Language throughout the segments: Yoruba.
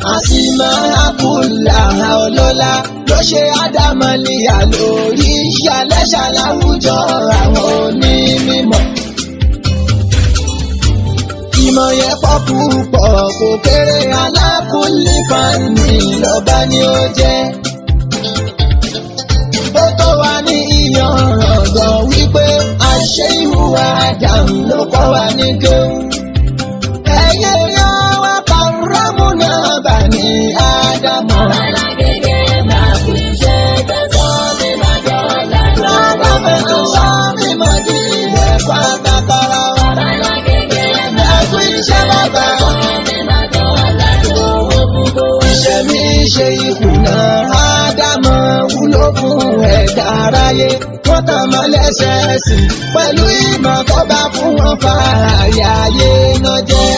àsìmọ́ àkùlà ọlọ́lá ló ṣe ádámọ́lìyà lórí ṣàlẹ́ṣà láwùjọ àwọn onímọ̀. ìmọ̀ yẹn pọ̀ púpọ̀ kò kéré alákùnlé fani lọ́ba ni ó jẹ́. ó tó wá ní ìyànràn gan wípé àṣẹ ìhùwà àdàm ló kọ́ wa ní kéwù. ẹ̀yẹ yan wá pàrọ́mù náà bà ní ádámọ̀. Lọ́dọ̀ fẹ́ tó sọ mí mọ̀ ní ẹ̀kọ́ àtàkàrà wa. Ẹ̀kú iṣẹ́ bàbá. Iṣẹ́ mi ṣe ìkùnà Ádámọ̀ wúlò fún ẹ̀dá aráyé. Wọ́n tàn mọ́ lẹ́sẹ̀ẹ́sì pẹ̀lú ìmọ̀ tó bá fún wọn fààyè ayé náà jẹ́.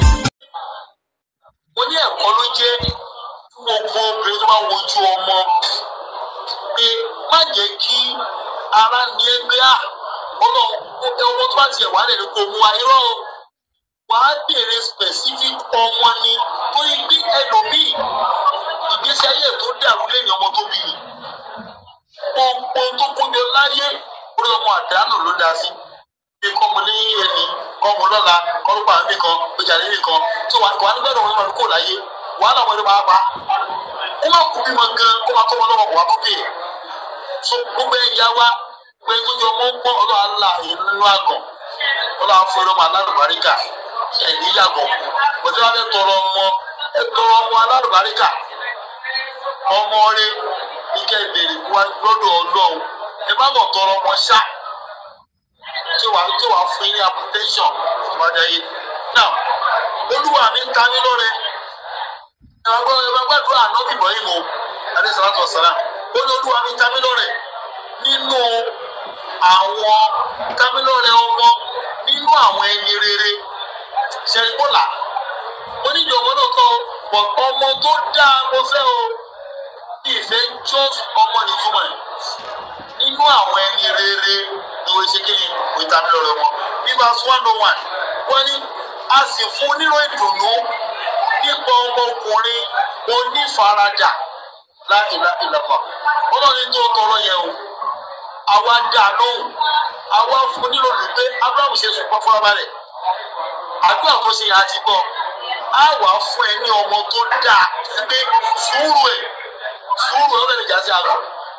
mo ní ẹ̀kọ́ ló jẹ́ fún gbogbo obìnrin tó bá wojú ọmọ pé má jẹ́ kí ara ní ẹgbẹ́ à ọ̀nà ọmọ tó bá tiẹ̀ wà lẹ́nu kò mú ayọ́ o wàá béèrè specific ọmọ ni torí bí ẹlòmíì ìgbésí ayé tó dàrú lẹ́yìn ọmọ tó bí yìí gbogbo tó kójọ láyé orí ọmọ àdánù ló dá sí bí kọ́mu ní ẹni kọ́mu lọ́la kọ́lùpà nìkan ọjà nìkan tó wà wà nígbàdàn wọn lọ́dún kò láyé wàhálà wọn ni wàá pa kó má kú bímọ gan kó má tó wọn lọ́wọ́ wà kókè so gbogbo ẹ̀yà wa pé tó yọ mọ́ pọ́n ọlọ́wà ńlá nínú àgàn ọlọ́wà fún ẹ̀rọ alárùbáríkà ẹ̀ní yàgò bọ̀dé wa fẹ́ tọrọ ọmọ ẹ tọrọ ọmọ alárùbáríkà ọmọ rẹ ike ìbèrè wa lọ́dọ̀ ọlọ́run ẹ má bọ̀ tọrọ ọmọ ṣá tí wàá tí wàá fún yín ní application ìwádìí ayé now olúwa mi ń ta mí lọ́rẹ ẹ máa gbọ́ ẹ máa gbàdúrà ànábì bọ́yìn o adéṣàlátọ̀ sàlám ó ní olúwa mi ń ta mí lọ́rẹ nínú àwọn ta mí lọ́rẹ ọmọ nínú àwọn ẹni rere ṣẹ̀ríkọ́là onídìí ọmọ náà kọ́ pọ̀ ọmọ tó dáa mo fẹ́ o bí ìfẹ́ just ọmọ nìtúmọ̀ ẹ̀ nínú àwọn ẹni rere ni wọ́n ṣe kéyìn kò tàbí lọ́rọ̀ wọn bí verse one oh one wọ́n ní a sì fún nínú ìdùnnú nípa ọmọkùnrin onífaradà láìlá ìlàpà wọ́n náà ní tó tọrọ yẹn o àwa dà lóhùn àwa fún nílò lùgbé abraham ṣe sùn pọ́ fúnra balẹ̀ àdúrà tó ṣe yẹn àti gbọ́ á wà fún ẹ ní ọmọ tó dáa pé sùúrù ẹ̀ sùúrù ẹ̀ ó lè jà sí àgbà.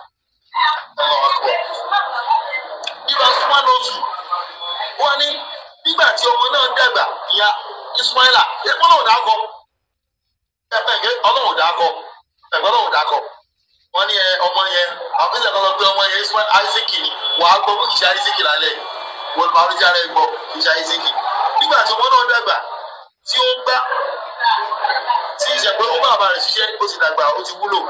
Ibà súnmọ́ lóṣù. Wọ́n ní nígbà tí ọmọ náà dàgbà ìyá Ismaila ẹ̀kọ́ náà dákọ̀. Ẹ̀fẹ̀ ọlọ́run dákọ̀. Ẹ̀gbọ́n náà dákọ̀. Wọ́n ní ọmọ yẹn àwọn fíjì kan sọ pé ọmọ yẹn Ismail Isaac ni wàá gbọ́ fún ìṣe Isaac lálẹ́ wọ́n máa ń jáde gbọ́ ìṣe Isaac. Nígbà tí ọmọ náà dàgbà tí ó gbá tí ìṣẹ̀pẹ́ ó bá bàbá rẹ̀ ṣiṣẹ́ ó ti dàgbà ó ti wúlò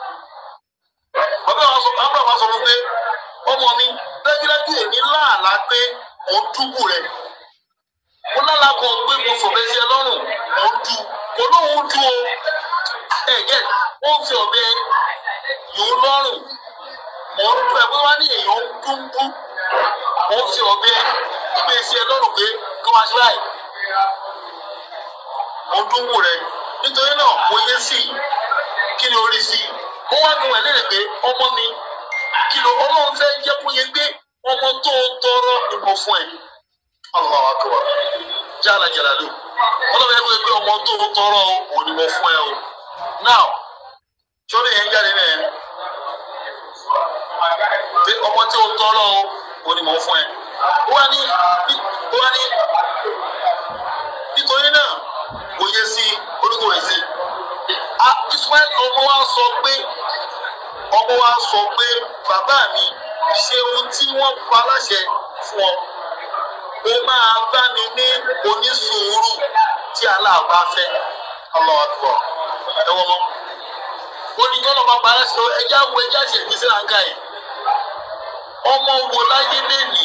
bàbá wa sọ bàbá wa sọ fún pé ọmọ mi dájúdájú èmi láàlá pé mò ń dúbù rẹ mo lálàá kan pé mo fọ̀bẹ sí ẹ lọ́rùn mò ń du kò lóun du o ẹ gẹ ó ń fi ọ̀bẹ yòó lọ́rùn mò ń du ẹ pé wá ní èèyàn ń dúbú mò ń fi ọ̀bẹ gbé sí ẹ lọ́rùn pé kí wọ́n ṣe báyìí mò ń dúbù rẹ nítorí náà mo yé sí i kí ni orí sí i ó wá nu ẹ̀ lérè pé ọmọ mi kìlọ̀ ọlọ́run fẹ́ jẹ́ kó yẹ pé ọmọ tó ń tọrọ ìbò fún ẹ̀. Allahu akbar jala jalalu ọlọ́run yẹ kó yẹ pé ọmọ tó ń tọrọ òun ni mo fún ẹ o. now sórí yẹn jáde náà pé ọmọ tó ń tọrọ òun ni mo fún ẹ. ó wá ní ó wá ní nítorí náà kò yẹ sí orúkọ rẹ̀ sí. Ismail ọmọ wa sọ pé ọmọ wa sọ pé bàbá mi ṣe ohun tí wọ́n pa láṣẹ fún ọ ó máa bá mi ní onísùúrù tí aláàbá fẹ́ Allahu Akbar ẹ wọ́n mọ́ ó ní kí ọlọ́mọ pa láṣẹ ẹjá wo ẹjá ṣe ìgbésí láǹkà yìí ọmọ wo láyé lẹ́nìí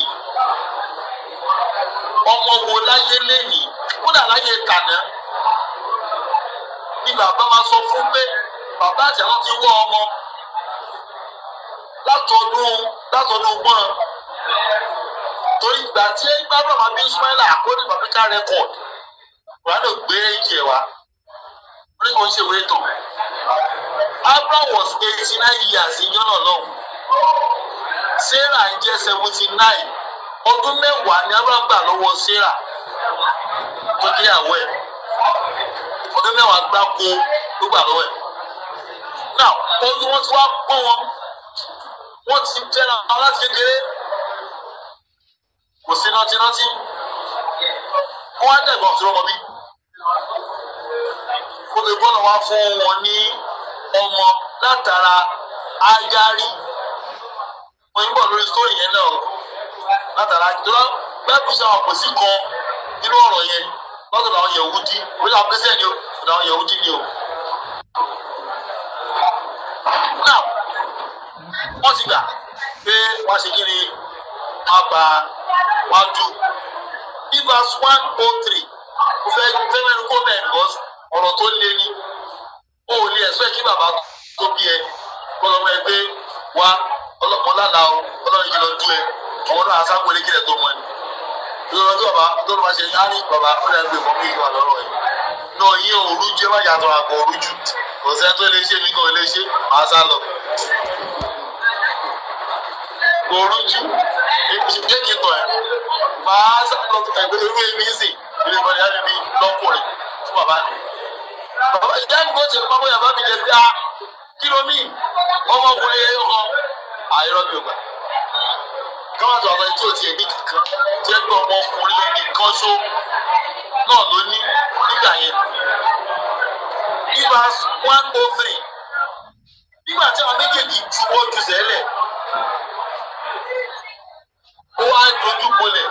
ọmọ wo láyé lẹ́nìí kódà láyé tàná ni bàbá máa sọ fún pé bàbá àti àwọn ti wọ ọmọ látọdún látọdún gbọ́n torí ìgbà tí gbàgbọ́ máa bí Ismaila according to African record wàá lè gbé ìjẹ wa onígbò ń ṣèwé tán Abraham was eighty nine years ìjọ náà lọ́hùn Sarah ń jẹ́ seventy nine ọdún mẹ́wàá ni Abraham gbà lọ́wọ́ Sarah tó jẹ́ àwọ̀ ẹ̀ ọdún mẹ́wàá gbáko ló gbà lọ́wọ́ ẹ̀ now ọdún wọn ti wá pọ́n wọn wọ́n ti tẹ́ra wọn láti kékeré kò sí nátínáti wọ́n á dẹ̀gbọ́n sí ọmọ bí kó lè gbọ́dọ̀ wá fún wọn ní ọmọ látara Ágárì wọ́n ń bọ̀ lórí sítórì yẹn náà látara tó bẹ́ẹ̀ bí sáwọn kò sí kan nínú ọ̀rọ̀ yẹn lọ́dọ̀ àwọn Yẹ̀húdí orí àwọn pẹ́sẹ́ ni o ọ̀dọ̀ àwọn Yẹ̀húdí ni o. now wọ́n ti gbà pé wọ́n ṣe kí ni wọ́n gba wọ́n dù ní verse one oh three mo fẹ́ fẹ́ mẹ́rin kó bẹ́ẹ̀ because ọ̀rọ̀ tó lé ní o ò lè ẹ̀sọ́ ẹ̀ kí bàbá tó bí ẹ kọ́lọ́mọ ẹ pé wá ọlọ́pàá lálàá o ọlọ́run yìí lọ dú ẹ àwọn náà aṣáájú kílẹ̀ tó mọ ni lọ́dọ̀ tí bàbá tó lọ́ọ́ ṣe á ní bàbá ó lè gbé ìmọ̀ ìwà lọ́rọ̀ yìí náà yín òru jẹ́ má yàtọ̀ àgọ́ òru jù kò sẹ́ni tó lè ṣe mí kan lè ṣe máa sá lọ. òru jù jẹ́ kí n tọ̀ ẹ́ máa sá lọ ẹgbẹ́ irú èmi sì ilé ìbọn ìyá mi bí lọ́kùnrin fún bàbá mi. bàbá ìyá mi kò ṣe pápá yàrá mi jẹ bíá kílómì ọmọkùnrin yẹn yọ kan àìrọ́ mi ò gbà káwọn àti ọ̀rọ̀ tí ò tiẹ̀ ní kankan tí ẹ gbọ́ ọmọkùnrin yẹn nìkan ṣó náà ló ní nígbà yẹn. ní verse one oh three nígbà tí àwọn méjèèjì juwọ́ ju sẹ́lẹ̀ ó wá dojú bolẹ̀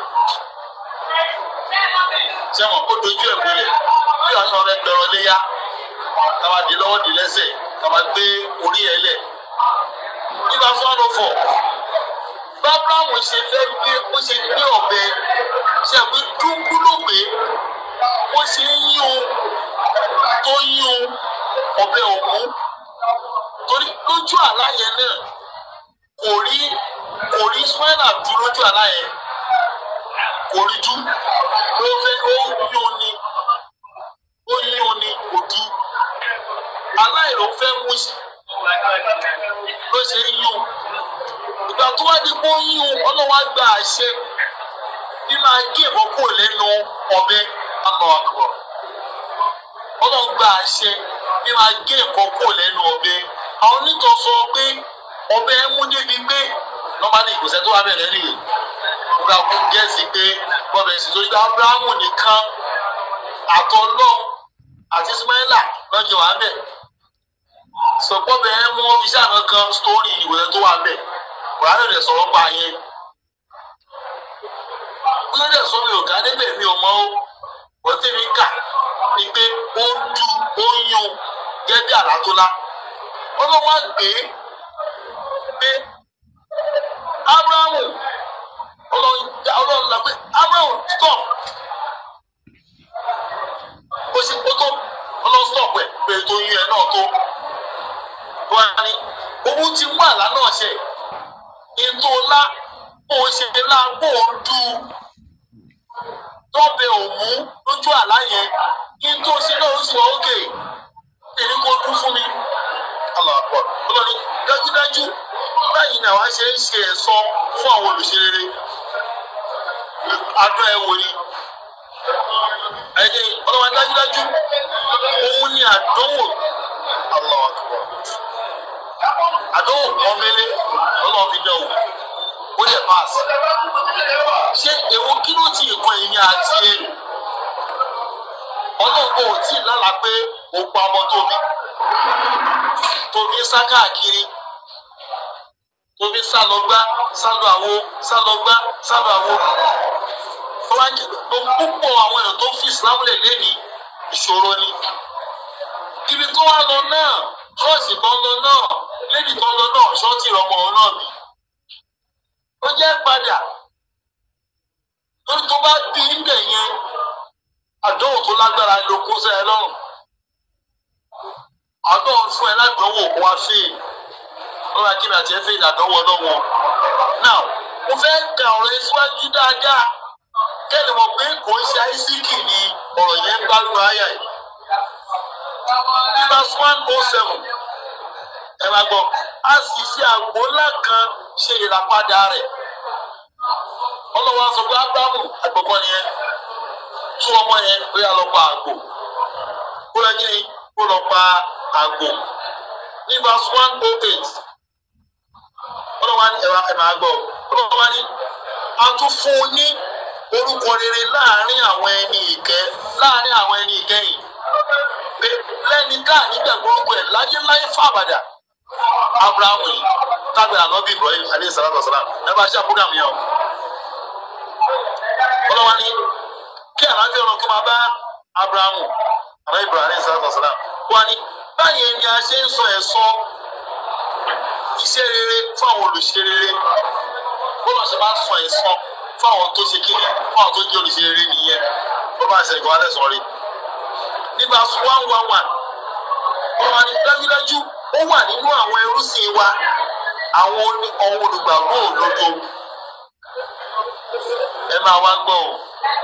sẹ́wọ̀n ó dojú ẹ̀ bolẹ̀ bí àwọn ọ̀rẹ́ gbẹ̀rọ léyà káwa di lọ́wọ́ di lẹ́sẹ̀ káwa gbé orí ẹ̀ lẹ̀ ní verse one oh four bábáwo ṣe fẹ́ gbé ó ṣe gbé ọ̀bẹ ṣe àgbé dúkú ló gbé ó ṣe ń yí o tó yí o ọ̀bẹ òkú torí lójú àlá yẹn náà kò rí kò rí spina dú lójú àlá yẹn kò rí dú ló fẹ́ ó yí o ní ó yí o ní kò dú aláìrò fẹ́ mú sí ló ṣe ń yí o ìgbà tó wá di kó yín o ọlọ́wọ́ á gba àṣẹ bí máa gé ìbọn kúrò lẹ́nu ọ̀bẹ àmọ́ àkùrọ̀ ọlọ́wọ́ gba àṣẹ bí máa gé ìbọn kúrò lẹ́nu ọ̀bẹ àwọn onítọ̀ sọ pé ọ̀bẹ mú débi pé nọ́málì ìgbésẹ̀ tó wà bẹ̀rẹ̀ nìyẹn nígbà kó gẹ̀ẹ́sì pé bọ́bẹ̀ sì tó yí Ábúráhámù nìkan àtọ́lọ́ àti Ismaila lọ́jọ́ wà bẹ̀ sọ̀pọ̀ bẹ́ẹ̀ mú ọ́fíìsì àná kan sítórì ìwé tó wà bẹ̀ kùránì rẹ̀ sọ̀rọ̀ pa yẹn. Wọ́n dẹ̀ sọ mi ò ká débẹ̀ mi ò mọ ó. Wọ́n tẹ̀ mí kà ní pé ó ń du ó ń yún gẹ́gẹ́ bí àlá tó lá. Ọlọ́wọ́ gbé pé Ábúráhùn ọlọ́run la pé Ábúráhùn stop. Ó ṣe kó tó ọlọ́run stop ẹ̀ pé tó yún ẹ náà tó. Wọ́n á ní owó ti mú àlá náà ṣe ìtòlá bó o ṣe lá bó o du tọ́bẹ̀ òmú lójú àlá yẹn ìtò ṣe náà ó sì wọ́n òkè èmi kò dún fún mi. aláàbọ̀ ọlọ́ni dájúdájú báyìí ni àwa ṣe ń ṣe ẹ̀sọ́ fún àwọn olùṣerere adùn ẹ̀ wò ni ẹ̀jẹ̀ ọlọ́wọ́ dájúdájú òun ni àdánwò aláàbọ̀ àdánwò pọ́nmẹ́lẹ́ ọlọ́run fi dán o ó lè pass ṣé èwo kí ló ti ìkan ìyẹn àti ẹ ọlọ́run kò tí ì lálàá pé ó pa ọmọ tóbi tóbi sá káàkiri tóbi sá lọ gbá sá lọ àwo sá lọ gbá sá lọ àwo púpọ̀ àwọn èèyàn tó fi Islam lè lé ní ìṣòro ni ibi tó wá lọ náà ṣọ́ọ̀ṣì kan lọ náà lẹ́yìn tó lọ náà ṣọ́ọ̀tì ọmọ òun náà bí. ó jẹ́ padà lórí tó bá bí ńbẹ̀ yẹn àdánwò tó lágbára ló kó sẹ́ ẹ lọ́rùn. àdánwò fún ẹ ládánwò kó wá fèè lọ́wọ́ akínú àti ẹ̀fẹ́ ìdádánwò lọ́wọ́. now mo fẹ́ ka ọ̀rọ̀ yẹn síwájú dáadáa kẹ́lẹ́ mọ̀ pé kò ń ṣe àìsíkì ni ọ̀rọ̀ yẹn ń gbádùn àyà yìí. ní verse one oh seven ẹ máa gbọ́ a sì fi àgbo ńlá kan ṣe ìràpadà rẹ̀ ọlọ́wọ́ sọ pé ábúrámù àgbọ̀kọ́ nìyẹn tún ọmọ yẹn pé a lọ pa àgbò kó lọ kí ni kó lọ pa àgbò ní verse one oh eight ọlọ́wọ́ ní ẹ̀rọ ẹ̀ máa gbọ́ ọlọ́wọ́ ní a tún fún un ní orúkọ rere láàrin àwọn ẹni ìkẹ́ láàrin àwọn ẹni ìkẹyìn pé lẹ́ni ká nígbàgbọ́ gbogbo ẹ̀ láyé láyé fàbàdà abrahamu yìí tábìlì ànábì ibrahim aleyhi salatu wa salam ẹ bá ṣe àpúgàmù yẹn o ọlọ́wọ́ ní kí àlàáfíà ọ̀rọ̀ kí máa bá abrahamu ànábì ibrahim aleyhi salatu wa salam wọ́n ní báyìí ni a ṣe ń sọ ẹ̀sọ́ iṣẹ́ rere fún àwọn olùṣe rere bọ́lá ṣe máa ń sọ ẹ̀sọ́ fún àwọn tó ṣe kíni fún àwọn tó jẹ́ olùṣe rere nìyẹn bó bá ṣe ìgbà lẹ́sọ̀ rí nígbà one one one ọmọ ní dájúdájú ó wà nínú àwọn ẹrúsìn wa àwọn oní- àwọn olùgbàgbọ́ òdodo ẹ máa wá gbọ́ o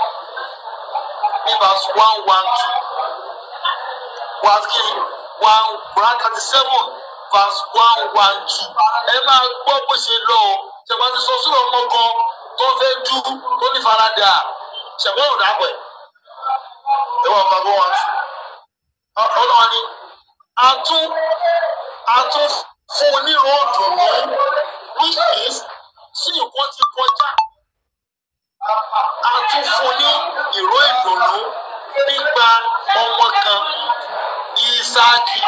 nígbà one one two verse kìíní one one thirty seven verse one one two ẹ máa gbọ́ bó ṣe lọ o ṣẹ̀gbọ́n ti sọ sílẹ̀ ọmọ kan tó fẹ́ dú tó ní faradà ṣẹ̀gbọ́n ò dàpọ̀ ẹ̀ ẹ wọ́n fagbọ́ wọn tù ọlọ́wọ́ ni a tún a tún fún onírò ọ̀dùnnú which is tí nǹkan ti kọjá a tún fún ní ìró ìdùnnú nípa ọmọ kan Ísáàkì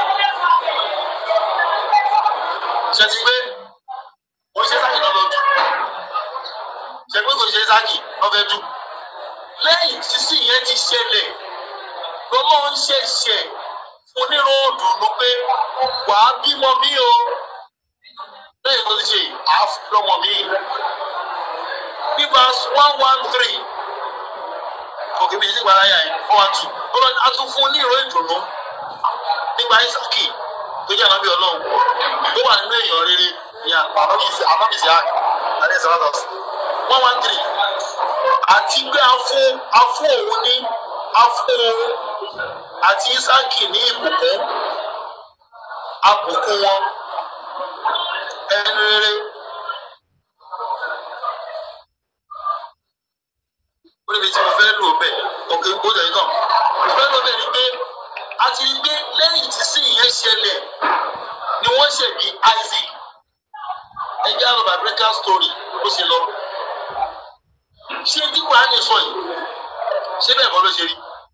ṣètì pé kò ṣe Ísáàkì náà lọ́dún ṣe pé kò ṣe Ísáàkì lọ́fẹ́ dún lẹ́yìn sísí yẹn ti ṣẹlẹ̀ lọ́lọ́ ń ṣẹ̀ṣẹ̀ fún onírò òdùnnú pé wàá bímọ bí o lẹ́yìn tó ti ṣe àfọmọ mi ní verse one one three òkè mi ti gbàrà yà yẹn one one two lọ́lọ́ a tún fún onírò ìdùnnú nípa Ísákì tó jẹ́ ànábì ọlọ́run tó wà nínú èèyàn rere ní ànábìsí ànábìsí àkì àti ìsàlátàsí one one three àti pé a fún a fún òun ní a fún òun àti Ísákì ní ìbùkún abùkún wọn ẹni rere ó níbi tí mo fẹ́ lò bẹ́ẹ̀ òkè ó jẹ́ tán mo fẹ́ lò bẹ́ẹ̀ ni pé a ti rí pé lẹ́yìn tí sí ìyẹn ṣẹlẹ̀ ni wọ́n ṣe bí Isaac ẹgbẹ́ àlọ́ biblical story ó ṣe lọ ṣé tí Kùránì sọ yìí ṣé bẹ́ẹ̀ kọ́ ló ṣe rí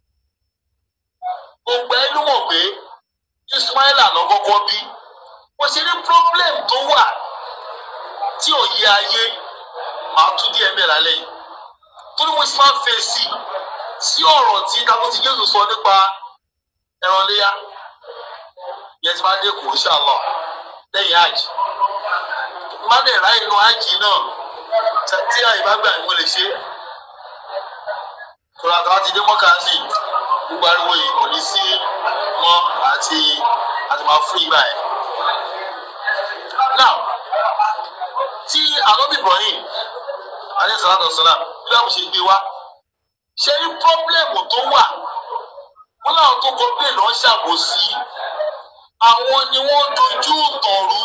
gbogbo ẹ ló mọ̀ pé Ismaila lọ kọ́kọ́ bí wọ́n ṣe ní problem tó wà tí ò yé ayé màá tún díẹ̀ mẹ́rin lálẹ́ yìí torí wọ́n ṣe máa ń fèsì sí ọ̀rọ̀ tí kakó ti Jésù sọ nípa ẹran léyà yẹn ti máa dé kù inshallah lẹ́yìn àjì má lè ráyè inú àjì náà tí àyè bá gbà ní mo lè ṣe kóra tó bá ti dé mọ́kà sí gbogbo ariwo yìí kò ní sí mọ́ àti àti máa fún ìgbà yẹn. now tí ànábì Ibrahim alayhi salatu wassalam bí wọ́n ṣe gbé wá ṣe ní pọ́blẹ́mù tó wà wọ́n láwọn tó kọ pé lọ́ọ́ ṣàbòsí àwọn ni wọ́n dojú ìtàn rú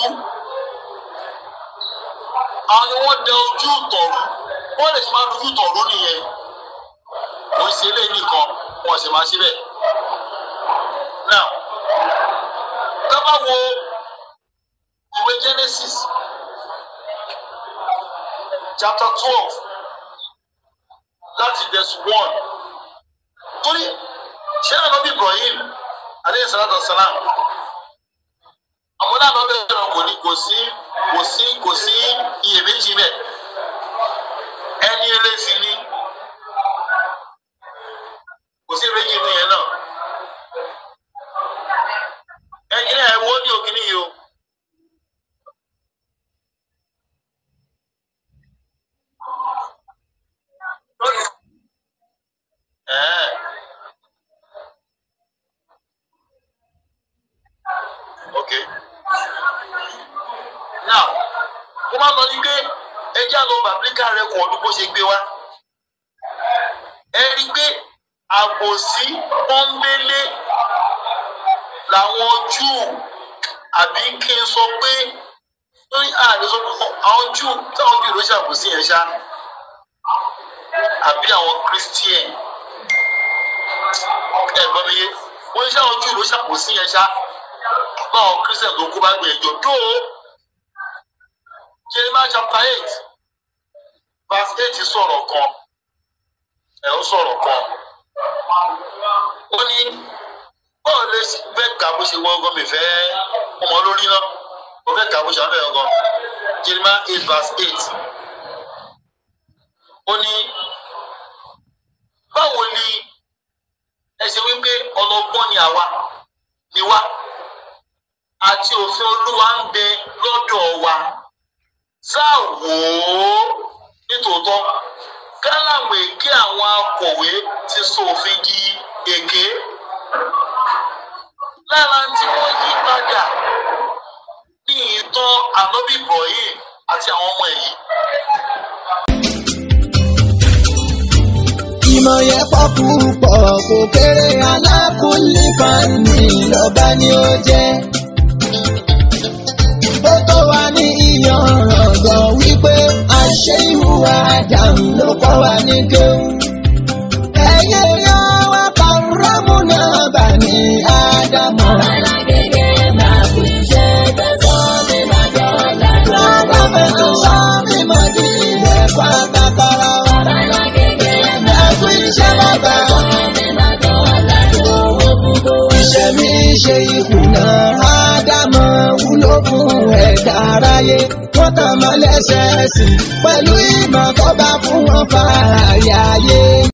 àwọn ni wọ́n dẹ ojú ìtàn rú wọ́n lè ṣe máa dojú ìtàn rú nìyẹn kò ń ṣe eléyìí nìkan wọ́n sì máa ṣe bẹ́ẹ̀. now tá bá wo ìwé Genesis chapter twelve láti verse one torí ṣé ànábì Ibrahim aleyhi salatu wa salam àwọn náà lọ bẹ̀rẹ̀ náà kò ní kò sí kò sí kò sí iyèméjì bẹ́ẹ̀ ẹni eré sí ni kò sí méjì nínú yẹn náà ẹni náà ẹwọ́ ní òkìní yìí o. Ẹ̀ẹ́. Okay. Now, mo máa ń lọ ní pé ẹjẹ́ àlọ́ bàbíkà rẹ̀ kọ̀ ọdún bó ṣe gbé wá. Ẹ rí i pé àbòsí pọ́nbélé làwọn Júù àbí kí n sọ pé ní ààrẹ sọ pé àwọn Júù táwọn Júù ló ṣàkóso yẹn ṣá àbí àwọn Christian ẹ̀gbọ́n mi yé wọ́n ní sáwọn Júù ló ṣàkóso yẹn ṣá báwọn Christian tó kú bá gbìyànjú tó Jeremiah chapter eight verse eight sọ̀rọ̀ kan ẹ̀ ó sọ̀rọ̀ kan ó ní bọ́ọ̀ lè fẹ́ kà bó ṣe wọ́n gan mi fẹ́ ọmọ lórí náà mo fẹ́ kà bó ṣe wọ́n fẹ́ gan Jeremiah eight verse eight ó ní báwo ni ẹ ṣe wípé ọlọ́gbọ́n ni àwa ni wá àti òfin olúwa ń bẹ lọ́dọ̀ wa sáà wò ó nítòótọ́ kálàmù èké àwọn akọ̀wé ti sọ òfin di èké lára tí wọ́n yí padà ní ìtàn ànábì Ibrahim àti àwọn ọmọ ẹ̀yìn. ìmọ̀ yẹn pọ̀ púpọ̀ kò kéré alákùnlé fani lọ́ba ni ó jẹ́. ó tó wá ní ìyànràn gan wípé àṣẹ ìhùwà àdàmú ló kọ́ wa ní kéwù. ẹ̀yẹ yan wá pàrọ́mù náà bà ní ádámọ̀. Lọ́dọ̀ fẹ́ tó sọ mímọ́ di ilẹ̀ pátákọ́rọ́ wa. Ẹ̀kú iṣẹ́ bàbá. Ìṣẹ̀mí ṣe ìkùnà Ádámọ̀ wúlò fún ẹ̀dá aráyé. Wọ́n tàn mọ́ lẹ́sẹ̀ẹ́sì pẹ̀lú ìmọ̀ tó bá fún wọn fààyè ayé.